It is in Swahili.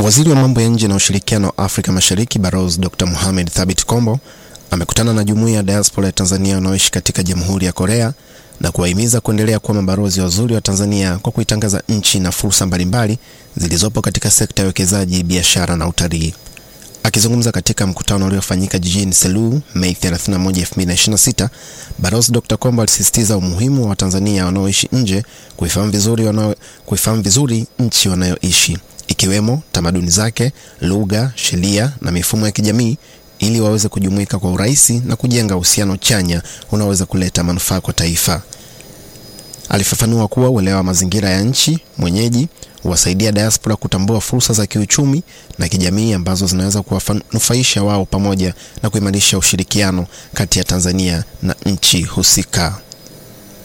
Waziri wa mambo ya nje na ushirikiano wa Afrika Mashariki Balozi Dr. Mohamed Thabit Kombo amekutana na jumuiya ya diaspora ya Tanzania wanaoishi katika Jamhuri ya Korea na kuwahimiza kuendelea kuwa mabalozi wazuri wa Tanzania kwa kuitangaza nchi na fursa mbalimbali zilizopo katika sekta ya uwekezaji, biashara na utalii. Akizungumza katika mkutano uliofanyika jijini Seoul Mei 31, 2026, Balozi Dr. Kombo alisisitiza umuhimu wa Watanzania wanaoishi nje kuifahamu vizuri wanao kuifahamu vizuri nchi wanayoishi ikiwemo tamaduni zake, lugha, sheria na mifumo ya kijamii ili waweze kujumuika kwa urahisi na kujenga uhusiano chanya unaoweza kuleta manufaa kwa taifa. Alifafanua kuwa uelewa wa mazingira ya nchi mwenyeji huwasaidia diaspora kutambua fursa za kiuchumi na kijamii ambazo zinaweza kuwanufaisha wao pamoja na kuimarisha ushirikiano kati ya Tanzania na nchi husika.